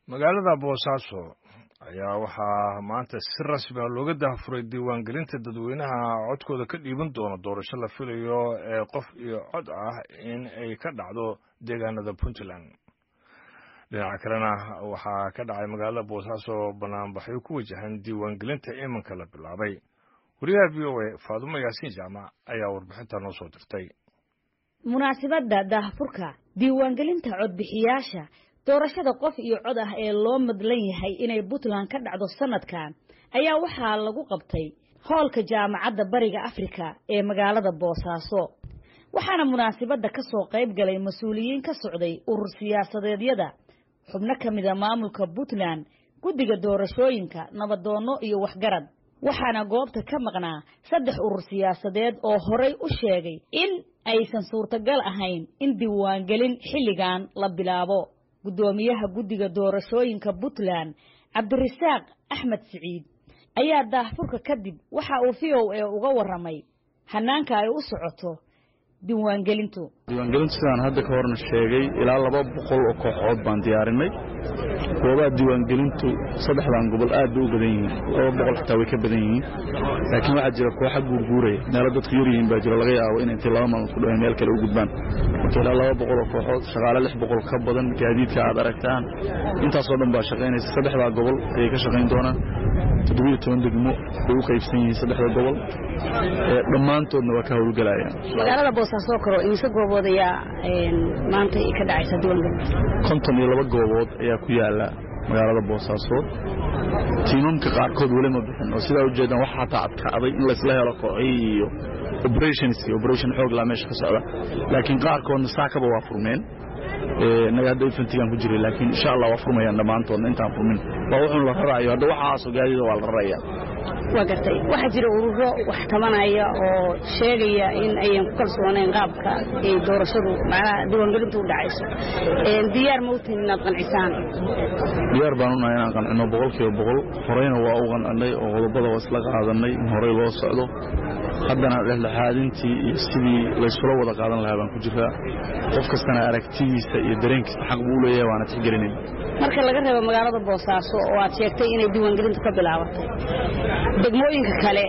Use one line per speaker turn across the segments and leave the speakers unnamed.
magaalada boosaaso ayaa waxaa maanta si rasmi a looga daahfuray diiwaangelinta dadweynaha codkooda ka dhiiban doona doorasho la filayo ee qof iyo cod ah in ay ka dhacdo deegaanada puntland dhinaca kalena waxaa ka dhacay magaalada boosaaso banaanbaxyo ku wajahan diiwaangelinta iminka la bilaabay wariyaha v o a faadumo yaasiin jaamac ayaa warbixinta noo soo dirtay
munaasibadda daahfurka diiwaangelinta codbixiyaasha doorashada qof iyo cod ah ee loo madlan yahay inay puntland ka dhacdo sanadkan ayaa waxaa lagu qabtay hoolka jaamacadda bariga afrika ee magaalada boosaaso waxaana munaasibadda ka soo qayb galay mas-uuliyiin ka socday urur siyaasadeedyada xubno ka mida maamulka puntland guddiga doorashooyinka nabadoonno iyo waxgarad waxaana goobta ka maqnaa saddex urur siyaasadeed oo horay u sheegay in aysan suurtagal ahayn in diiwaangelin xilligan la bilaabo guddoomiyaha guddiga doorashooyinka puntland cabdirasaaq axmed siciid ayaa daahfurka kadib waxa uu v o a uga warramay hanaanka ay u socoto diiwaangelintu
diiwaangelintu sidaan hadda ka horna sheegay ilaa laba boqol oo kooxood baan diyaarinay goobaha diiwaangelintu saddexdan gobol aad bay u badan yihiin laba boqol xitaa way ka badan yihiin laakiin waxaa jira kooxa guurguuraya meelo dadku yar yihiin baa jira laga yaabo in intay laba maalmood ku dhawayn meel kale u gudbaan marka ilaa laba boqol oo kooxood shaqaale lix boqol ka badan gaadiidka aad aragtaan intaasoo dhan baa shaqaynaysa saddexdaa gobol ayay ka shaqayn doonaan toddobiyo toban degmo bay u qaybsan yihiin saddexda gobol dhammaantoodna waa ka howlgelayaan
magaalada boosaaso karo imise goobood ayaa maanta ka dhacaysa diiwaangelinta
konton iyo laba goobood ayaa ku yaala magaalada boosaaso tiimamka qaarkood weli ma bixin oo sidaa ujeedaan waxa xataa adkaaday in laysla helo kooxihii iyo operationski operation xoog laa meesha ka socda laakiin qaarkoodna saakaba waa furmeen innaga hadda infantigaan ku jiray laakiin insha allah waa furmayaan dhammaantoodna intaan furmin waa wuxuun la raraayo hadda waxaasoo gaadida waa la raraya
waa gartay waxaa jira ururo wax tabanaya oo sheegaya in ayan ku kalsoonayn qaabka ay doorashadu macnaha diiwaangelintu u dhacayso diyaar ma u tihin inaad qancisaan
diyaar baan unahay inaan qancino boqol kiiba boqol horeyna waa u qancinay oo qodobada waa isla qaadanay in horey loo socdo haddana dhexdhexaadintii iyo sidii laysula wada qaadan lahaa baan ku jiraa qof kastana aragtidiisa iyo dareenkiisa xaq buu u leeyahay waana tixgelinayn
marka laga reebo magaalada boosaaso oo aad sheegtay inay diiwaangelintu ka bilaabatay degmooyinka kale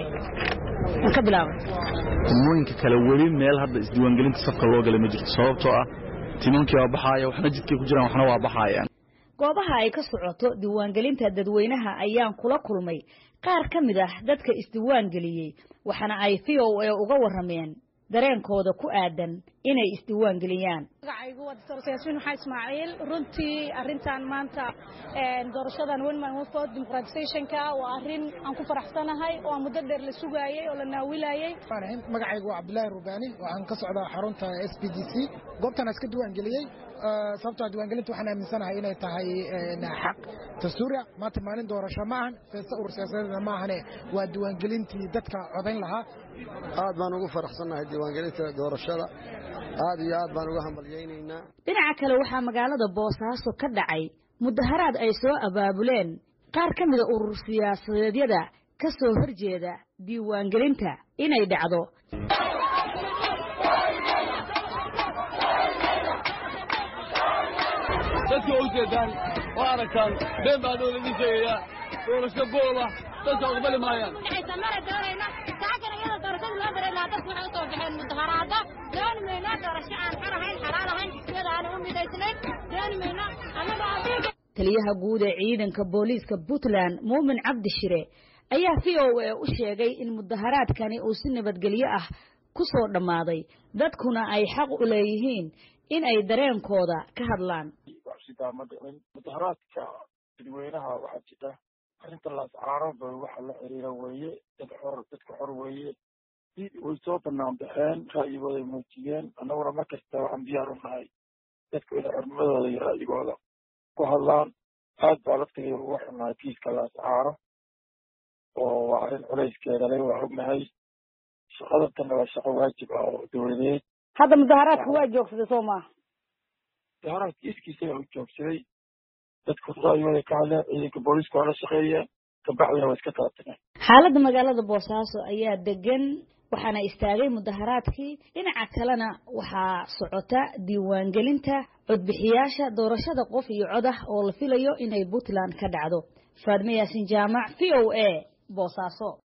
ma ka bilaabatay
degmooyinka kale weli meel hadda isdiiwaangelinta safka loo galay ma jirto sababtoo ah timankii waa baxaaya waxna jidkay ku jiraan waxna waa baxaayaan
goobaha ay ka socoto diiwaangelinta dadweynaha ayaan kula kulmay qaar ka mid ah dadka isdiiwaangeliyey waxaana ay v o a uga warrameen dareenkooda ku aadan inay isdiiwaangeliyaan
magacaygu waa doctor yaasiin maxaa ismaaciil runtii arrintan maanta doorashadan wenman wafod dimuqraatisationka waa arrin aan ku faraxsanahay oo aan muddo dheer la sugaayey oo la naawilayey
magacaygu waa cabdillaahi rubaani waxaan ka socdaa xarunta s b d c goobtaan iska diiwaangeliyey sababtoo diiwaangelinta waxaan aaminsanahay inay tahay xaq dastuuriya maanta maalin doorasho ma ahan feesta urur siyaasadeedna ma ahane waa diiwaangelintii dadka codayn lahaa
aad baan ugu faraxsannahay diiwaangelinta doorashada aad iyo aad baan uga hambalyaynaynaa
dhinaca kale waxaa magaalada boosaaso ka dhacay mudaharaad ay soo abaabuleen qaar ka mida urur siyaasadeedyada ka soo horjeeda diiwaangelinta inay dhacdo
dadka waa ujeedaan oo aragtaan been baa dhow laidin sheegayaa doorasho gooba dadka aqbali maayaan
mara doonayna saakana iyada doorashada loo daray lahaa dadku waxay u soo baxeen mudaharaado dooni mayno doorasho aan xor ahayn xalaal ahayn iyada aana u midaysnayn dooni mayno annaga adiga
taliyaha guud ee ciidanka booliiska puntland muumin cabdi shire ayaa v o a u sheegay in mudaharaadkani uu si nabadgelyo ah ku soo dhammaaday dadkuna ay xaq u leeyihiin in ay dareenkooda ka hadlaan
sidaa ma dhicin mudaharaadka dadweynaha waxaa jira arrinta laascaarooba waxa la xiriira weeye dad xor dadka xor weeye way soo banaan baxeen ra'yigooday muujiyeen annaguna mar kasta waxaan diyaar u nahay dadku inay xornimadooda iyo ra'yigooda ku hadlaan aad baa laftigeeda uga xunnahay kiiska laascaaro oo waa arrin culayskeeda le waa ognahay shaqadantanna waa shaqo waajib ah oo dowladeed
hadda mudaharaadku waa joogsaday soo maaha
mudaharaadka iskiisa u joogsaday dadku ra'yigooday ka hadleen ciidanka booliiska waa la shaqeeyeen kabacdina waa iska kala tageen
xaaladda magaalada boosaaso ayaa degan waxaana istaagay mudaharaadkii dhinaca kalena waxaa socota diiwaangelinta codbixiyaasha doorashada qof iyo cod ah oo la filayo inay puntland ka dhacdo faadme yaasin jaamac v o a boosaaso